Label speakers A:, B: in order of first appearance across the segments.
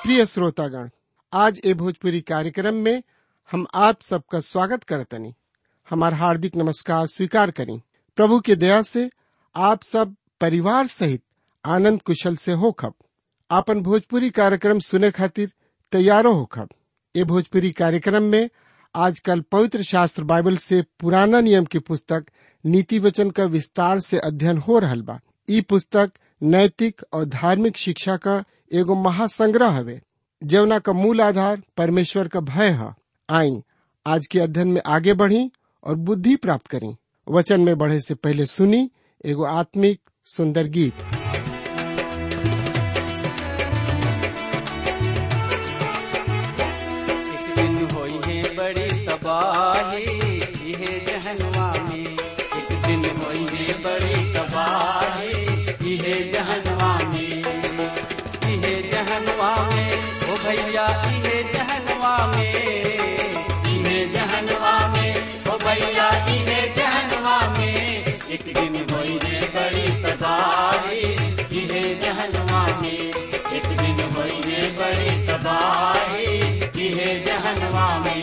A: प्रिय श्रोतागण आज ए भोजपुरी कार्यक्रम में हम आप सबका स्वागत करतनी हमार हार्दिक नमस्कार स्वीकार करी प्रभु के दया से आप सब परिवार सहित आनंद कुशल से होखब आपन भोजपुरी कार्यक्रम सुने खातिर तैयारो होखब ए भोजपुरी कार्यक्रम में आजकल पवित्र शास्त्र बाइबल से पुराना नियम की पुस्तक नीति वचन का विस्तार से अध्ययन हो रहल बा ई पुस्तक नैतिक और धार्मिक शिक्षा का एगो महासंग्रह हवे जवना का मूल आधार परमेश्वर का भय है आई आज के अध्ययन में आगे बढ़ी और बुद्धि प्राप्त करी वचन में बढ़े से पहले सुनी एगो आत्मिक सुंदर गीत
B: एक दिन होई है बड़ी तबाही इहे जहनवा में एक दिन होई है बड़ी तबाही इहे जहनवा में इहे जहनवा में ओ भैया इहे जहनवा में इहे जहनवा में ओ भैया इहे जहनवा में एक दिन होई है बड़ी तबाही इहे जहनवा में एक दिन होई है बड़ी तबाही इहे जहनवा में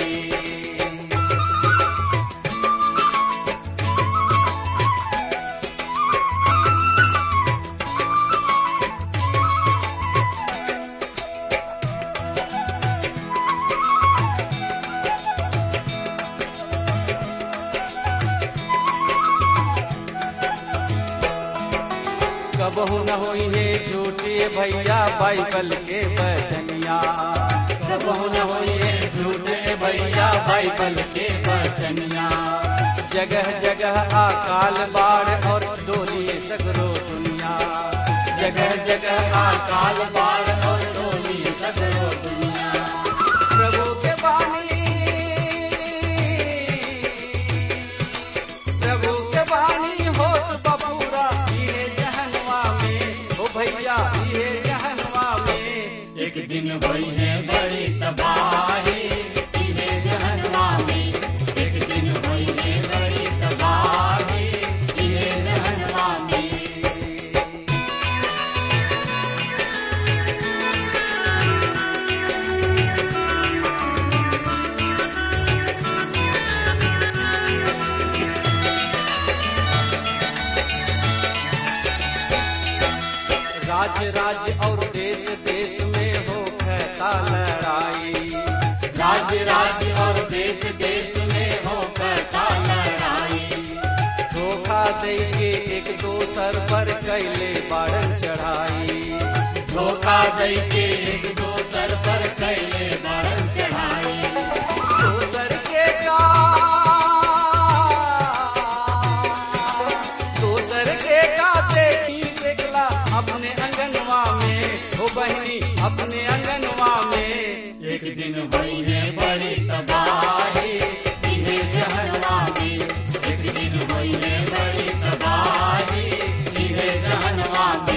B: कबहू न होई है झूठे भैया बाइबल के बचनिया कबहू न होई है झूठे भैया बाइबल के बचनिया जगह जगह अकाल बाढ़ और डोली सगरो दुनिया जगह जगह अकाल बाढ़ और डोली सगरो दुनिया प्रभु के बानी प्रभु के बानी होत बबूरा ये जहनवा में ओ भैया ये जहनवा में एक दिन वही है बड़ी तबाही ये जहनवा में एक दिन वही है बड़ी तबाही ये जहनवा में राज्य राज्य और देश देश में हो कहता लड़ाई राज्य राज्य और देश देश में हो कहता लड़ाई धोखा दे के एक दोसर पर कैले बारन चढ़ाई धोखा दे के एक दोसर पर कैले बारन चढ़ाई दोसर के का दोसर के काते की देखला अपने अंगनवा में हो बहनी अपने अंगनवा में एक दिन हुई है बड़ी तबाही इन्हें जहनवा में एक दिन हुई है बड़ी तबाही इन्हें जहनवा में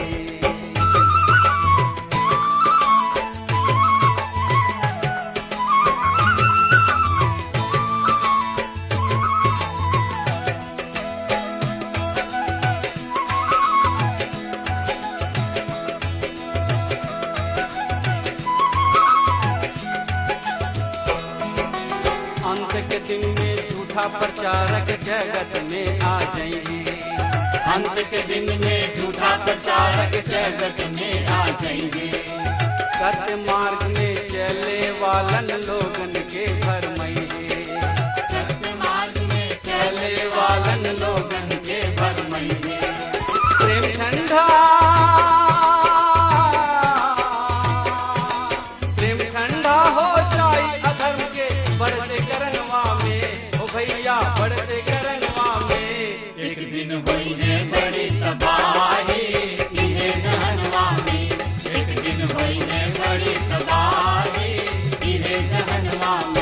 B: अंत के दिन में झूठा प्रचारक जगत में आ जाएंगे अंत के दिन में झूठा प्रचारक जगत में आ जाएंगे सत्य मार्ग में चले वालन लोगन के घर मईगे सत्य मार्ग में चले वालन लोगन के घर मईगे प्रेम ठंडा प्रेम ठंडा हो जाई अधर्म के बढ़ते करनवा में ओ भैया बढ़ते करनवा में एक दिन हुई है बड़ी तबाही इन्हें जहनवा में एक दिन हुई है बड़ी तबाही इन्हें जहनवा में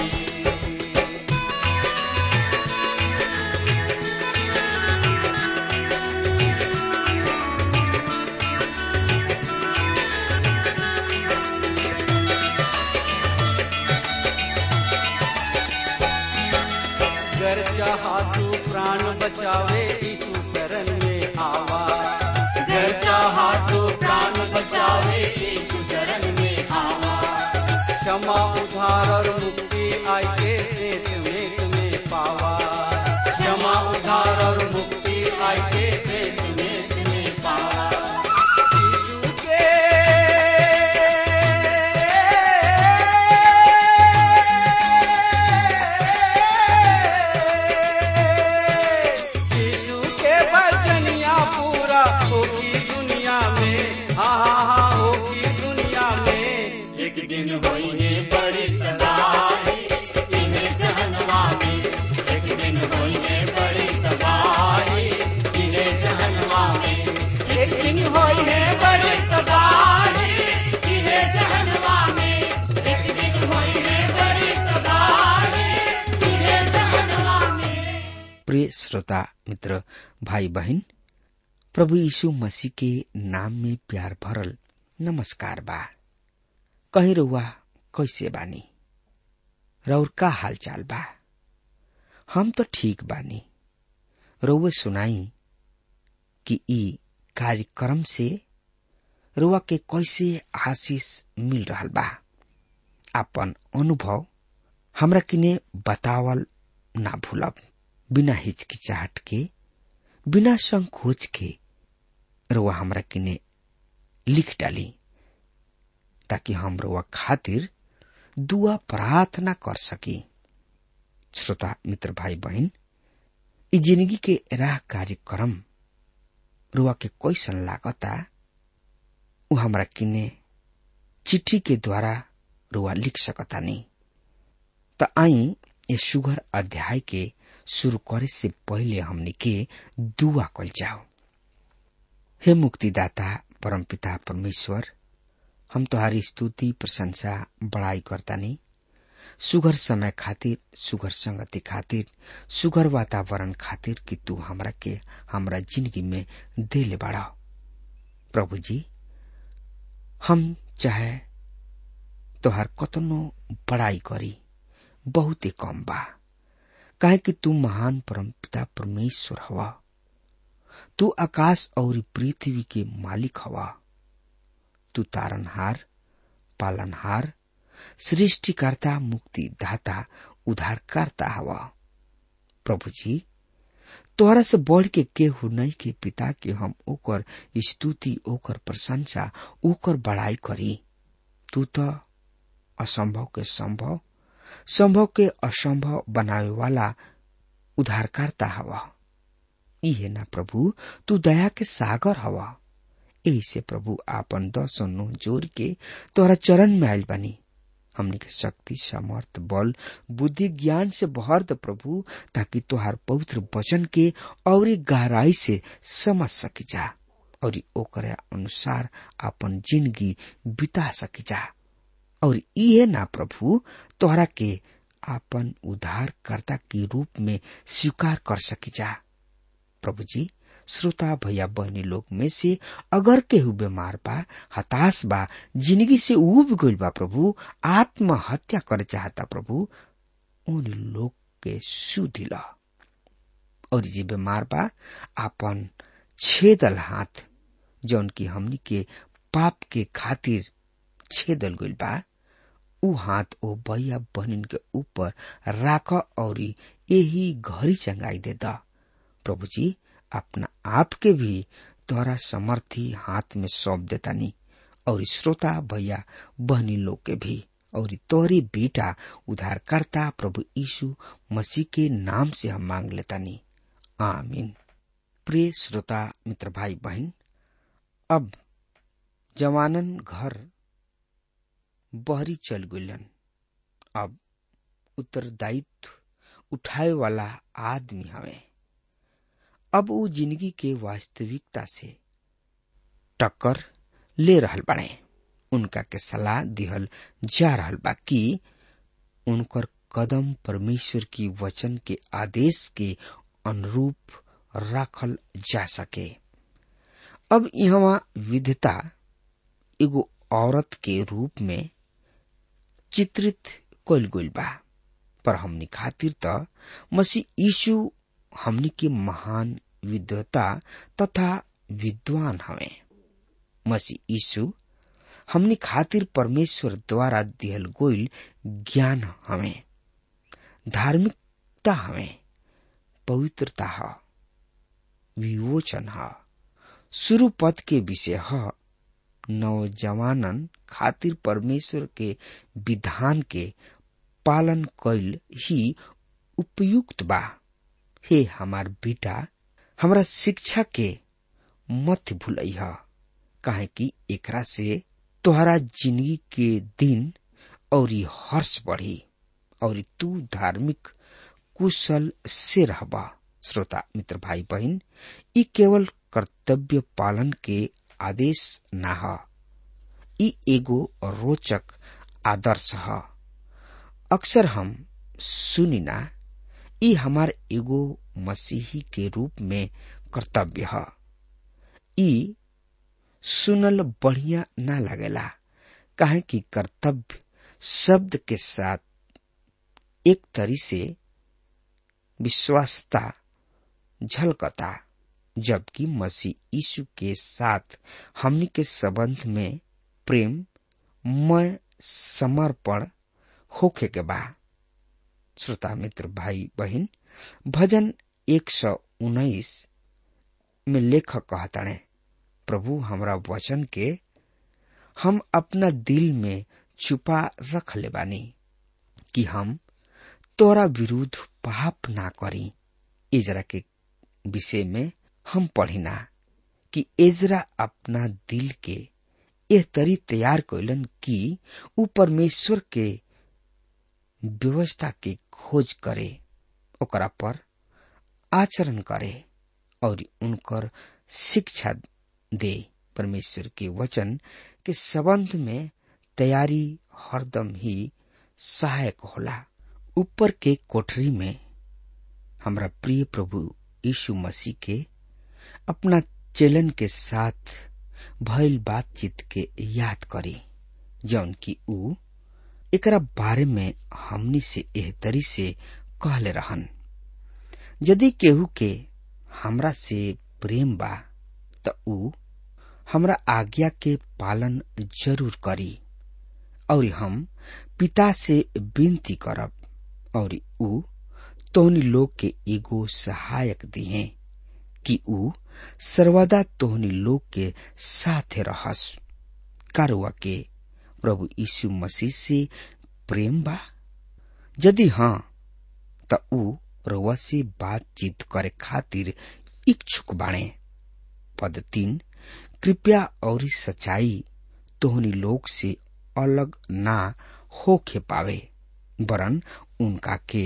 B: गर चाहा तू प्राण बचावे यीशु शरण में आवा गर चाहा तू प्राण बचावे यीशु शरण में आवा क्षमा उधार और मुक्ति आई के से तुम्हें तुम्हें पावा क्षमा उधार और मुक्ति आई के से तुम्हें तुम्हें पावा यीशु के यीशु के वचनिया पूरा होगी दुनिया में हाँ हाँ हाँ होगी दुनिया में एक दिन होई है बड़ी तबाही इन्हें जहनुमा में एक दिन होई है बड़ी तबाही इन्हें जहनुमा में एक दिन होई है बड़ी तबाही इन्हें जहनुमा में एक दिन होई है बड़ी तबाही इन्हें जहनुमा में
C: प्रिय श्रोता मित्र भाई बहन प्रभु यीशु मसीह के नाम में प्यार भरल नमस्कार बा कहीं रुआ कैसे बानी रौर का हालचाल बा हम तो ठीक बानी रउए सुनाई कि ई कार्यक्रम से रुआ के कैसे आशीष मिल रहल बा अपन अनुभव हमरा किने बतावल ना भूलब बिना हिचकिचाहट के बिना संकोच के रुआ हमरा किने लिख डाली ताकि हम रुआ खातिर दुआ प्रार्थना कर सकी श्रोता मित्र भाई बहन ई जिंदगी के राह कार्यक्रम रुआ के कैसन लागता उ हमरा किने चिट्ठी के द्वारा रुआ लिख सकता नहीं त आई ये सुगर अध्याय के शुरू करे से पहले हमने के दुआ कल जाओ हे मुक्तिदाता परमपिता परमेश्वर हम तुम्हारी स्तुति प्रशंसा बड़ाई करता नहीं सुगर समय खातिर सुगर संगति खातिर सुगर वातावरण खातिर कि तू हमरा के हमरा जिंदगी में दे ले बढ़ा प्रभु जी हम चाहे तोहर कतनो बड़ाई करी बहुते कम बा काहे कि तू महान परमपिता परमेश्वर हवा तू आकाश और पृथ्वी के मालिक हवा तू तारनहार पालनहार सृष्टिकर्ता मुक्तिदाता उद्धारकर्ता हवा प्रभु जी तोहरा से बढ़ के केहू नहीं के पिता के हम ओकर स्तुति ओकर प्रशंसा ओकर बड़ाई करी तू तो असंभव के संभव संभव के असंभव बनावे वाला उद्धारकर्ता हवा इहे ना प्रभु तू दया के सागर हवा यही से प्रभु आपन दस नो जोर के तोरा चरण में आयल बनी हमने के शक्ति सामर्थ बल बुद्धि ज्ञान से भर द प्रभु ताकि तोहार पवित्र वचन के और गहराई से समझ सकी जा और ओकरे अनुसार अपन जिंदगी बिता सकी जा और इहे ना प्रभु तोहरा के आपन उद्धारकर्ता के रूप में स्वीकार कर सकी जा प्रभु जी श्रोता भैया बहनी लोग में से अगर केहू बीमार बा हताश बा जिंदगी से उब गइल बा प्रभु आत्महत्या करे चाहता प्रभु उन लोग के सुधिला और जे बीमार बा आपन छेदल हाथ जौन की हमनी के पाप के खातिर छेदल गइल बा ऊ हाथ ओ भैया बहनिन के ऊपर राख और यही घड़ी चंगाई दे दा प्रभु जी अपना आप के भी तोरा समर्थी हाथ में सौंप देता नी और श्रोता भैया बहनी लोग के भी और तोरी बेटा उद्धारकर्ता प्रभु यीशु मसीह के नाम से हम मांग लेता नी आमीन प्रिय श्रोता मित्र भाई बहन अब जवानन घर बहरी चल गलन अब उत्तरदायित्व उठाए वाला आदमी हवे अब वो जिंदगी के वास्तविकता से टक्कर ले रहल बने उनका के सलाह दिहल जा रहल बा कि उनकर कदम परमेश्वर की वचन के आदेश के अनुरूप राखल जा सके अब यहाँ विधता एगो औरत के रूप में चित्रित कल गइल बा पर हमनी खातिर त मसीह यीशु हमनी के महान विद्वता तथा विद्वान हवे मसीह यीशु हमनी खातिर परमेश्वर द्वारा दिहल गोइल ज्ञान हमें धार्मिकता हमें पवित्रता ह विवोचन ह शुरू पद के विषय ह नौजवानन खातिर परमेश्वर के विधान के पालन कैल ही उपयुक्त बा हे हमार बेटा हमरा शिक्षा के मत भूलई ह काहे कि एकरा से तोहरा जिंदगी के दिन और हर्ष बढ़ी और तू धार्मिक कुशल से रहबा श्रोता मित्र भाई बहन ई केवल कर्तव्य पालन के आदेश ना ह ई एगो रोचक आदर्श ह अक्सर हम सुनिना ई हमार एगो मसीही के रूप में कर्तव्य ह ई सुनल बढ़िया ना लगेला काहे कि कर्तव्य शब्द के साथ एक तरी से विश्वासता झलकता जबकि मसीह यीशु के साथ हमनी के संबंध में प्रेम मय समर्पण होखे के बा श्रोता मित्र भाई बहन भजन एक सौ उन्नीस में लेखक कहताणे प्रभु हमरा वचन के हम अपना दिल में छुपा रख ले बानी कि हम तोरा विरुद्ध पाप ना करी इजरा के विषय में हम पढ़िना कि एजरा अपना दिल के यह तरी तैयार कैलन कि ऊ परमेश्वर के व्यवस्था के खोज करे ओकरा पर आचरण करे और उनकर शिक्षा दे परमेश्वर के वचन के संबंध में तैयारी हरदम ही सहायक होला ऊपर के कोठरी में हमरा प्रिय प्रभु यीशु मसीह के अपना चेलन के साथ भइल बातचीत के याद करी जौन की ऊ एकरा बारे में हमनी से एह तरी से कहले रहन यदि केहू के हमरा से प्रेम बा त ऊ हमरा आज्ञा के पालन जरूर करी और हम पिता से विनती करब और ऊ तोहनी लोग के एगो सहायक दिहे कि ऊ सर्वदा तोहनी लोग के साथे रहस कारुआ के प्रभु यीशु मसीह से प्रेम बा यदि हाँ त ऊ रउआ से बातचीत करे खातिर इच्छुक बाणे पद तीन कृपया और सच्चाई तोहनी लोग से अलग ना होखे पावे वरन उनका के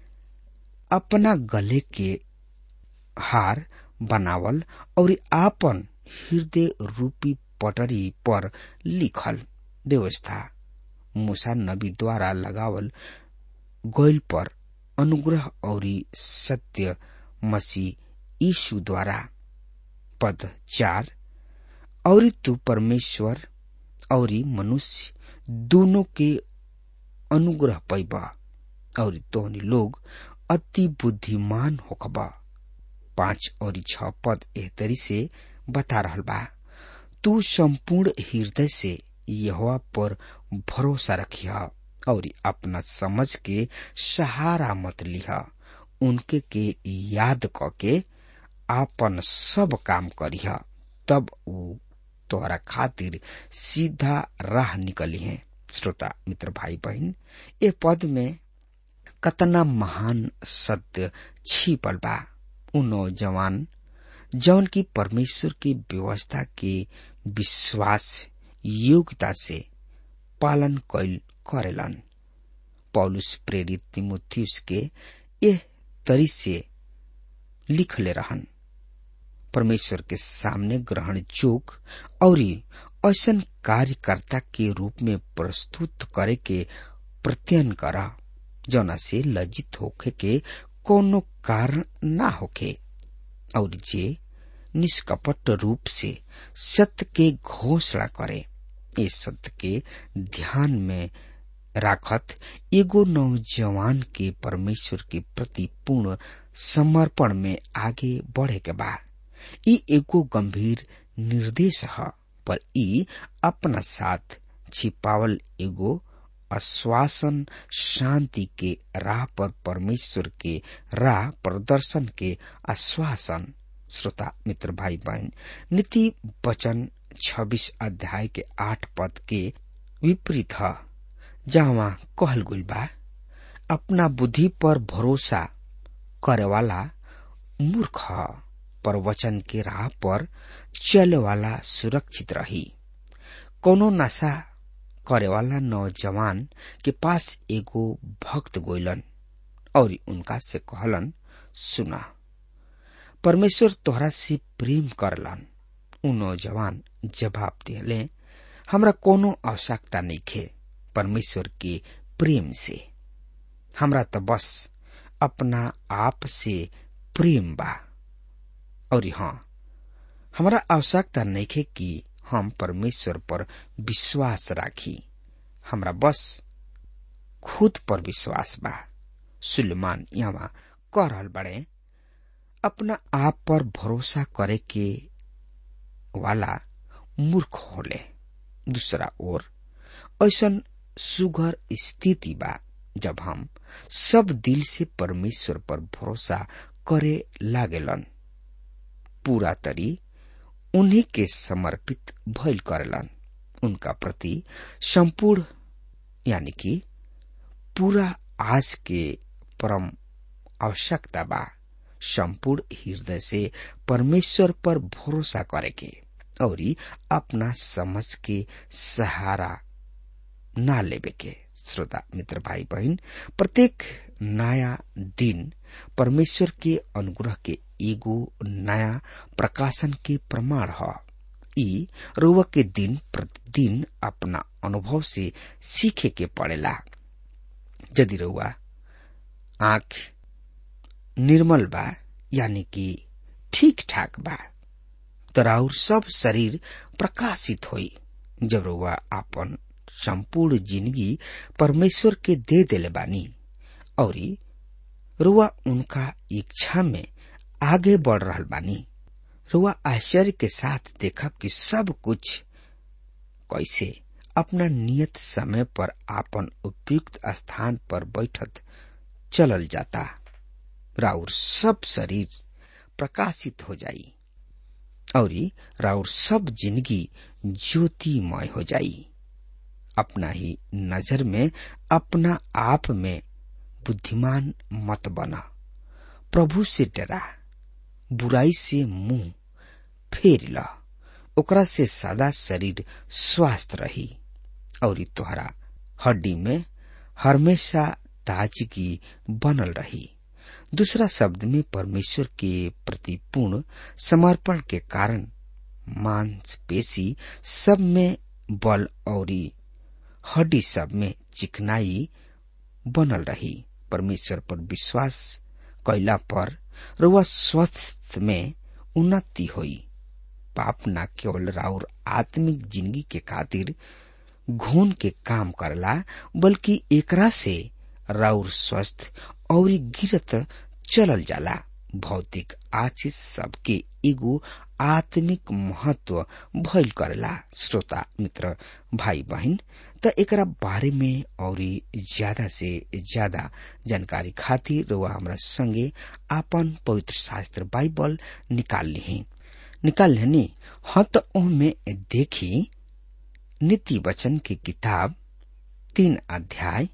C: अपना गले के हार बनावल और आपन हृदय रूपी पटरी पर लिखल व्यवस्था मूसा नबी द्वारा लगावल गोयल पर अनुग्रह और सत्य मसीह यीशु द्वारा पद चार और तू परमेश्वर और मनुष्य दोनों के अनुग्रह पैबा और तोहनी लोग अति बुद्धिमान होखबा पांच और छ पद एह तरी से बता रहल बा तू संपूर्ण हृदय से यहोवा पर भरोसा रखिह और अपना समझ के सहारा मत लिह उनके के याद क के आपन सब काम करिह तब ऊ तोहरा खातिर सीधा राह निकली है श्रोता मित्र भाई बहन ये पद में कतना महान सत्य छिपल बा उ नौजवान जौन की परमेश्वर की व्यवस्था के विश्वास योग्यता से पालन कैल करेलन पौलुस प्रेरित तिमुथियुस के यह तरी से लिखले रहन परमेश्वर के सामने ग्रहण जोग और ऐसन कार्यकर्ता के रूप में प्रस्तुत करे के प्रत्ययन करा जौना से लज्जित होखे के कोनो कारण ना होखे और जे निष्कपट रूप से सत्य के घोषणा करे इस सत्य के ध्यान में राखत एगो नौजवान के परमेश्वर के प्रति पूर्ण समर्पण में आगे बढ़े के बा ई एगो गंभीर निर्देश है पर ई अपना साथ छिपावल एगो आश्वासन शांति के राह पर परमेश्वर के राह प्रदर्शन के आश्वासन श्रोता मित्र भाई बहन नीति वचन छब्बीस अध्याय के आठ पद के विपरीत है जहाँ कहल गुल बा अपना बुद्धि पर भरोसा करे वाला मूर्ख ह पर वचन के राह पर चले वाला सुरक्षित रही कोनो नशा करे वाला नौजवान के पास एगो भक्त गोइलन और उनका से कहलन सुना परमेश्वर तोहरा से प्रेम करलन उ नौजवान जवाब दिले हमरा कोनो आवश्यकता नहीं खे परमेश्वर के प्रेम से हमरा तो बस अपना आप से प्रेम बा और हाँ हमरा आवश्यकता नहीं खे कि हम परमेश्वर पर विश्वास राखी हमरा बस खुद पर विश्वास बा सुलेमान यहाँ कह रहल बड़े अपना आप पर भरोसा करे के वाला मूर्ख होले दूसरा ओर ऐसा सुघर स्थिति बा जब हम सब दिल से परमेश्वर पर भरोसा करे लागेलन पूरा तरी उन्हीं के समर्पित भइल करेलन उनका प्रति संपूर्ण यानी कि पूरा आज के परम आवश्यकता बा संपूर्ण हृदय से परमेश्वर पर भरोसा करे के और अपना समझ के सहारा ना लेवे के श्रोता मित्र भाई बहन प्रत्येक नया दिन परमेश्वर के अनुग्रह के एगो नया प्रकाशन के प्रमाण है ई रुआ के दिन प्रतिदिन अपना अनुभव से सीखे के पड़ेला यदि रुआ आंख निर्मल बा यानी कि ठीक ठाक बा तराउर सब शरीर प्रकाशित होई जब रुआ अपन संपूर्ण जिंदगी परमेश्वर के दे देले बानी और रुआ उनका इच्छा में आगे बढ़ रहा बानी रुआ आश्चर्य के साथ देखब कि सब कुछ कैसे अपना नियत समय पर आपन उपयुक्त स्थान पर बैठत चलल जाता राउर सब शरीर प्रकाशित हो जाई और राउर सब जिंदगी ज्योतिमय हो जाई अपना ही नजर में अपना आप में बुद्धिमान मत बना प्रभु से डरा बुराई से मुंह फेर ला ओकरा से सदा शरीर स्वस्थ रही और तोहरा हड्डी में हमेशा ताजगी बनल रही दूसरा शब्द में परमेश्वर के प्रति पूर्ण समर्पण के कारण मांसपेशी सब में बल और हड्डी सब में चिकनाई बनल रही परमेश्वर पर विश्वास कैला पर रुआ स्वस्थ में उन्नति हुई पाप न केवल राउर आत्मिक जिंदगी के खातिर घून के काम करला बल्कि एकरा से राउर स्वस्थ और गिरत चलल जाला भौतिक आशीष सबके एगो आत्मिक महत्व भइल करेला श्रोता मित्र भाई बहन त एकरा बारे में और ज्यादा से ज्यादा जानकारी खातिर वह हमरा संगे आपन पवित्र शास्त्र बाइबल निकाल ली निकाल लेनी हाँ तो में देखी नीति वचन की किताब तीन अध्याय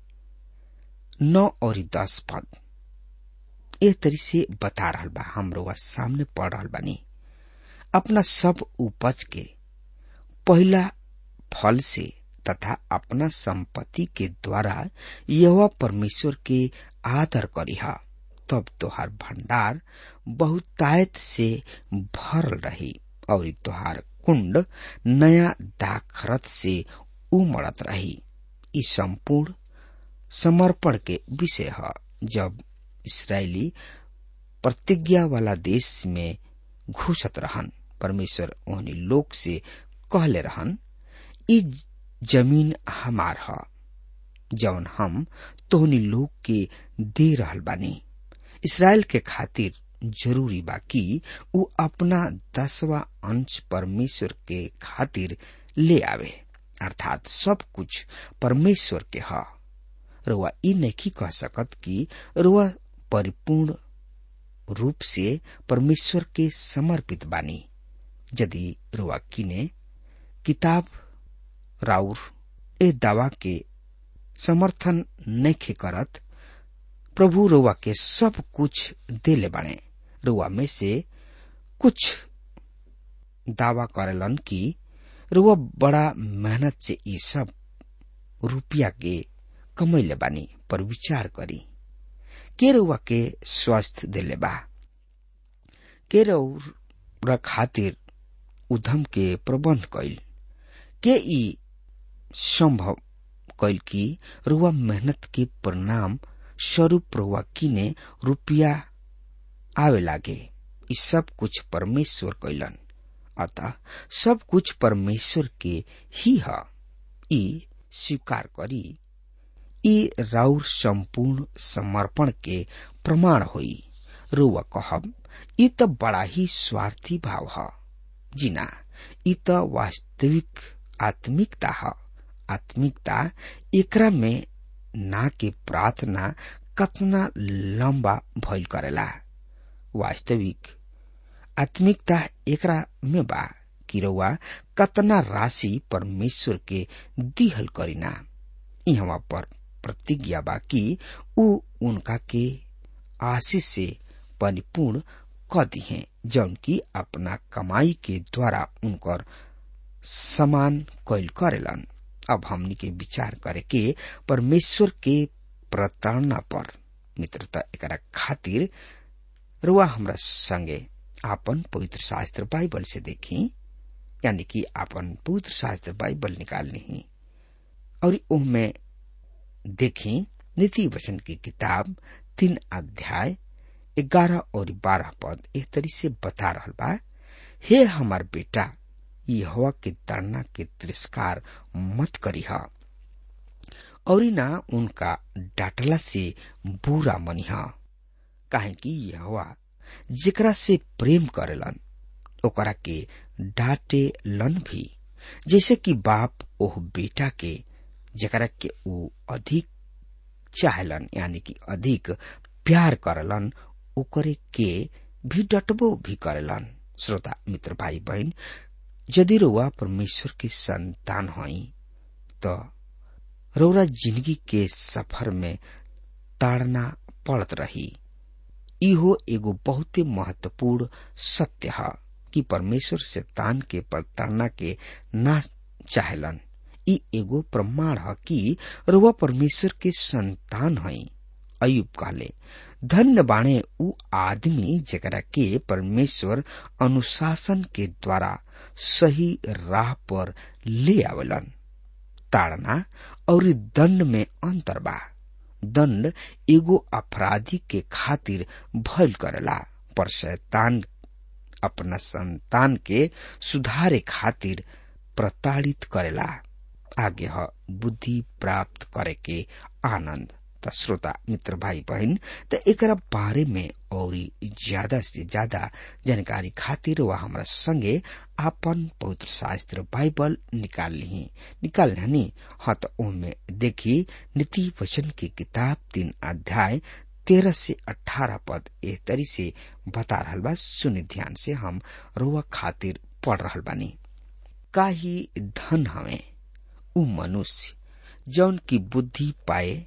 C: नौ और दस पद ए तरी से बता रहा बा हमरो सामने पढ़ रहा बानी अपना सब उपज के पहला फल से तथा अपना संपत्ति के द्वारा यह परमेश्वर के आदर करीहा तब तोहार भंडार बहुतायत से भरल रही और तोहार कुंड नया दाखरत से उमड़त रही ई संपूर्ण समर्पण के विषय है जब इसराइली प्रतिज्ञा वाला देश में घुसत रहन परमेश्वर ओहनी लोग से कहले रहन ई जमीन हमार ह जौन हम तोहनी लोग के दे रहल बानी इसराइल के खातिर जरूरी बा कि उ अपना दसवा अंश परमेश्वर के खातिर ले आवे अर्थात सब कुछ परमेश्वर के ह रुआ ई नहीं कह सकत कि रुआ परिपूर्ण रूप से परमेश्वर के समर्पित बानी यदि रुआ किने किताब राउर ए दावा के समर्थन नहीं करत प्रभु रुआ के सब कुछ देले बाणे रुआ में से कुछ दावा करेलन कि रुआ बड़ा मेहनत से ई सब रुपया के कमैले बानी पर विचार करी के रुआ के स्वास्थ्य देले बा के रउरा खातिर उधम के प्रबंध कैल के ई संभव कैल कि रुआ मेहनत के परिणाम स्वरूप रुआ किने रुपया आवे लागे ई सब कुछ परमेश्वर कैलन अतः सब कुछ परमेश्वर के ही है ई स्वीकार करी ई राउर संपूर्ण समर्पण के प्रमाण होई रुआ कहब ई त बड़ा ही स्वार्थी भाव है जिना ई त वास्तविक आत्मिकता है आत्मिकता एकरा में ना के प्रार्थना कतना लंबा भइल करेला वास्तविक आत्मिकता एकरा में बा कि रउआ कतना राशि परमेश्वर के दिहल करीना यहाँ पर प्रतिज्ञा बा कि उ उनका के आशीष से परिपूर्ण क दिहे जौन की अपना कमाई के द्वारा उनकर समान कैल करेलन अब हमनी के विचार करे के परमेश्वर के प्रताड़ना पर मित्रता एकरा खातिर रुआ हमरा संगे आपन पवित्र शास्त्र बाइबल से देखी यानी कि आपन पवित्र शास्त्र बाइबल निकाल ली और उनमें देखी नीति वचन की किताब तीन अध्याय ग्यारह और बारह पद एक तरी से बता रहा बा हे हमार बेटा यहोवा के तड़ना के तिरस्कार मत करी और ना उनका डाटला से बुरा मनिहा काहे कि यहोवा जेकरा से प्रेम करेलन ओकरा के डांटे लन भी जैसे कि बाप ओह बेटा के जेकरा के ऊ अधिक चाहलन यानी कि अधिक प्यार करलन ओकरे के भी डटबो भी करेलन श्रोता मित्र भाई बहन यदि रउआ परमेश्वर के संतान हई तो रउरा जिंदगी के सफर में ताड़ना पड़त रही इहो एगो बहुते महत्वपूर्ण सत्य है कि परमेश्वर से तान के प्रताड़ना के ना चाहेलन ई एगो प्रमाण है कि रुआ परमेश्वर के संतान हई अयुब कहले धन्य बाणे उ आदमी जकरा के परमेश्वर अनुशासन के द्वारा सही राह पर ले आवेलन ताड़ना और दंड में अंतर बा दंड एगो अपराधी के खातिर भयल करेला पर शैतान अपना संतान के सुधारे खातिर प्रताड़ित करेला आगे ह बुद्धि प्राप्त करे के आनंद त श्रोता मित्र भाई बहन त एकरा बारे में और ज्यादा से ज्यादा जानकारी खातिर वह हमरा संगे आपन पवित्र शास्त्र बाइबल निकाल ली निकाल ली हाँ तो उनमें देखी नीति वचन की किताब तीन अध्याय तेरह से अठारह पद एह तरी से बता रहा बा सुनि ध्यान से हम रोआ खातिर पढ़ रहा बानी का ही धन हमें उ मनुष्य जौन की बुद्धि पाए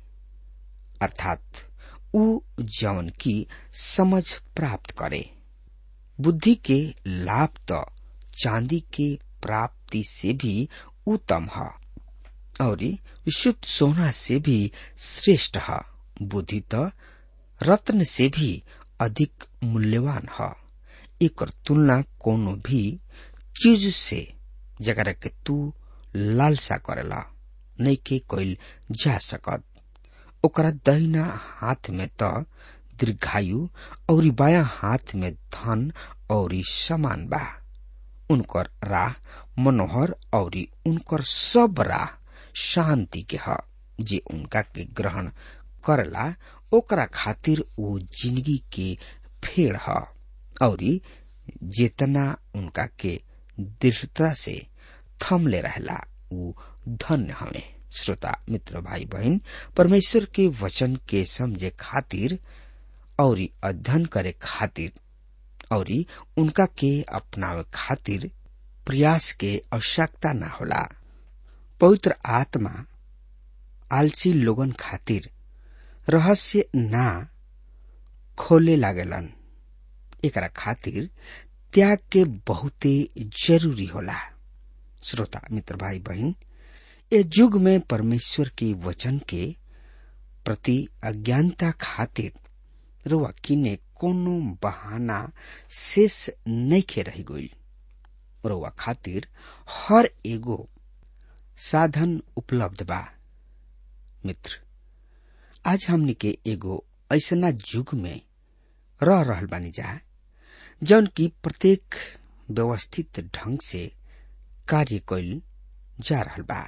C: अर्थात उ जौन की समझ प्राप्त करे बुद्धि के लाभ तो चांदी के प्राप्ति से भी उत्तम है और शुद्ध सोना से भी श्रेष्ठ है बुद्धि तो रत्न से भी अधिक मूल्यवान है एक तुलना कोनो भी चीज से जगह के तू लालसा करेला नहीं के कोई जा सकत ओकरा दहिना हाथ में त दीर्घायु और बाया हाथ में धन और समान बा उनकर राह मनोहर और उनकर सब राह शांति के ह जे उनका के ग्रहण करला ओकरा खातिर वो जिंदगी के फेड़ ह और जेतना उनका के दृढ़ता से थमले रहला उ धन्य हवे श्रोता मित्र भाई बहन परमेश्वर के वचन के समझे खातिर और अध्ययन करे खातिर और उनका के अपनावे खातिर प्रयास के आवश्यकता न होला पवित्र आत्मा आलसी लोगन खातिर रहस्य ना खोले लागेलन एकरा खातिर त्याग के बहुते जरूरी होला श्रोता मित्र भाई बहन ए युग में परमेश्वर के वचन के प्रति अज्ञानता खातिर रुआ किने कोनो बहाना शेष नइखे रही गई रुआ खातिर हर एगो साधन उपलब्ध बा मित्र आज हमनी के एगो ऐसना युग में रह रहल बानी जा जौन की प्रत्येक व्यवस्थित ढंग से कार्य कैल जा रहल बा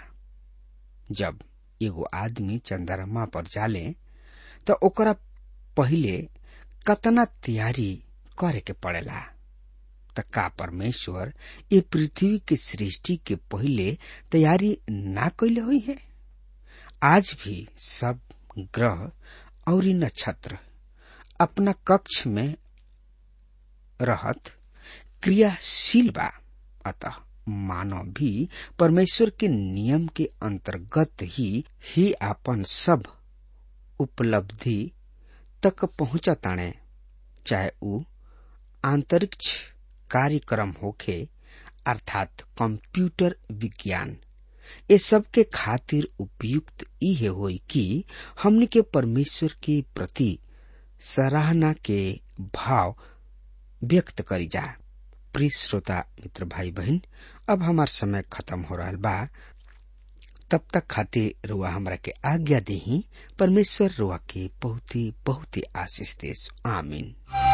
C: जब एगो आदमी चंद्रमा पर जाले त ओकरा पहिले कतना तैयारी करे के पड़ेला त का परमेश्वर ये पृथ्वी के सृष्टि के पहिले तैयारी ना कैले हुई है आज भी सब ग्रह और नक्षत्र अपना कक्ष में रहत क्रियाशील बा अतः मानव भी परमेश्वर के नियम के अंतर्गत ही ही आपन सब उपलब्धि तक पहुंचताणे चाहे उ अंतरिक्ष कार्यक्रम होखे अर्थात कंप्यूटर विज्ञान ये सब के खातिर उपयुक्त इहे होई कि हमनी के परमेश्वर के प्रति सराहना के भाव व्यक्त करी जा प्रिय श्रोता मित्र भाई बहन अब हमार समय खत्म हो रहा बा तब तक खातिर रुआ हमरा के आज्ञा देही परमेश्वर रुआ के बहुत ही बहुत ही आशीष देश आमीन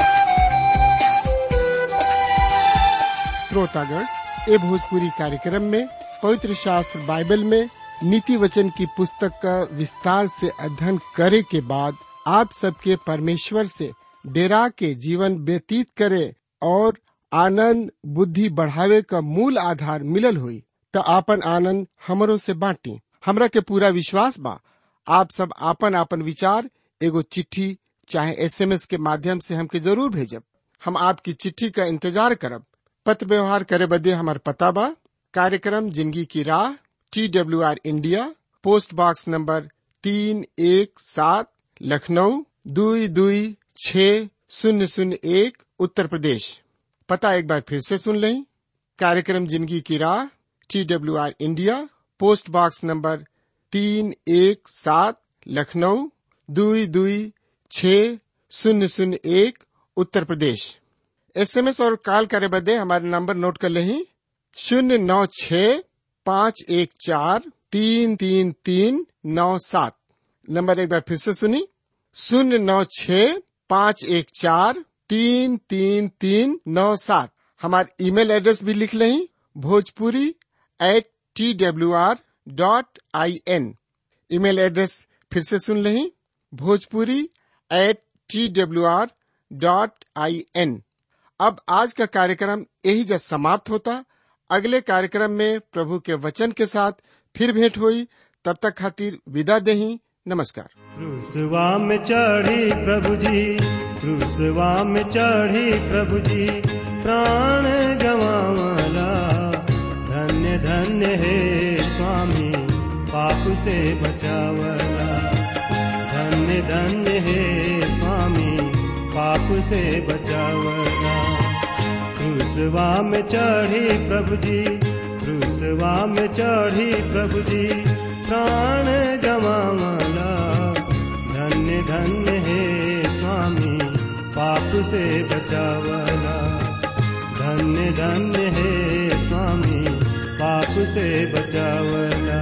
A: श्रोतागण ए भोजपुरी कार्यक्रम में पवित्र शास्त्र बाइबल में नीति वचन की पुस्तक का विस्तार से अध्ययन करे के बाद आप सबके परमेश्वर से डेरा के जीवन व्यतीत करे और आनंद बुद्धि बढ़ावे का मूल आधार मिलल हुई तो आपन आनंद हमरो से बांटी हमरा के पूरा विश्वास बा आप सब आपन आपन विचार एगो चिट्ठी चाहे एसएमएस के माध्यम से हमके जरूर भेजब हम आपकी चिट्ठी का इंतजार करब पत्र व्यवहार करे बदे हमार पता बा कार्यक्रम जिंदगी की राह T W R India post box number तीन एक सात लखनऊ दुई दुई छ शून्य शून्य एक उत्तर प्रदेश पता एक बार फिर से सुन लें कार्यक्रम जिंदगी की राह T W R India post box number तीन एक सात लखनऊ दुई दुई छ शून्य शून्य एक उत्तर प्रदेश एसएमएस और कॉल करे बदे हमारे नंबर नोट कर लें शून्य नौ छ पाँच एक चार तीन तीन तीन नौ सात नंबर एक बार फिर से सुनी शून्य नौ छ पाँच एक चार तीन तीन तीन नौ सात हमारे ईमेल एड्रेस भी लिख लें Bhojpuri at T W R dot I N email address फिर से सुन लें Bhojpuri at T W R dot I N अब आज का कार्यक्रम यही जब समाप्त होता अगले कार्यक्रम में प्रभु के वचन के साथ फिर भेंट हुई तब तक खातिर विदा देही नमस्कार
D: क्रूसवा में चढ़ी प्रभु जी क्रूसवा में चढ़ी प्रभु जी प्राण गवावला धन्य धन्य हे स्वामी पाप से बचावला धन्य धन्य हे स्वामी पाप से बचावला क्रूसवा में चढ़ी प्रभु जी क्रूसवा में चढ़ी प्रभु जी प्राण गवावला धन्य धन्य हे स्वामी पाप से बचावला धन्य धन्य हे स्वामी पाप से बचावला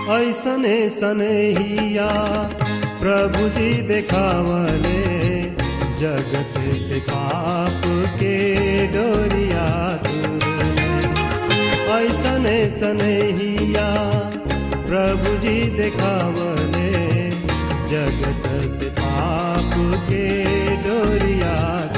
D: ऐसने सनहिया प्रभु जी देखावले जगत से पाप के डोरिया दूर ऐसने सनहिया प्रभु जी देखावले जगत से पाप के डोरिया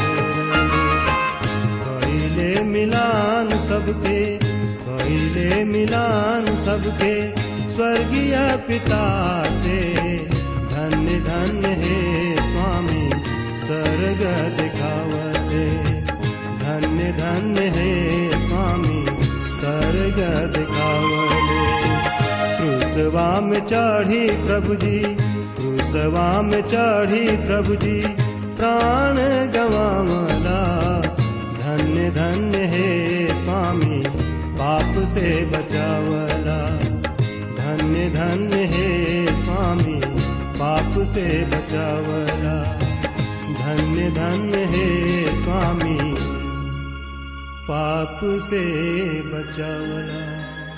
D: कैले मिलान सबके कैले मिलान सबके स्वर्गीय पिता से धन्य धन्य हे स्वामी स्वर्ग दिखावते धन्य धन्य हे स्वामी स्वर्ग दिखावले क्रूसवा में चढ़ी प्रभु जी क्रूसवा में चढ़ी प्रभु जी प्राण गवावला धन्य धन्य हे स्वामी पाप से बचावला धन्य धन्य हे स्वामी पाप से बचावला धन्य धन्य हे स्वामी पाप से बचावला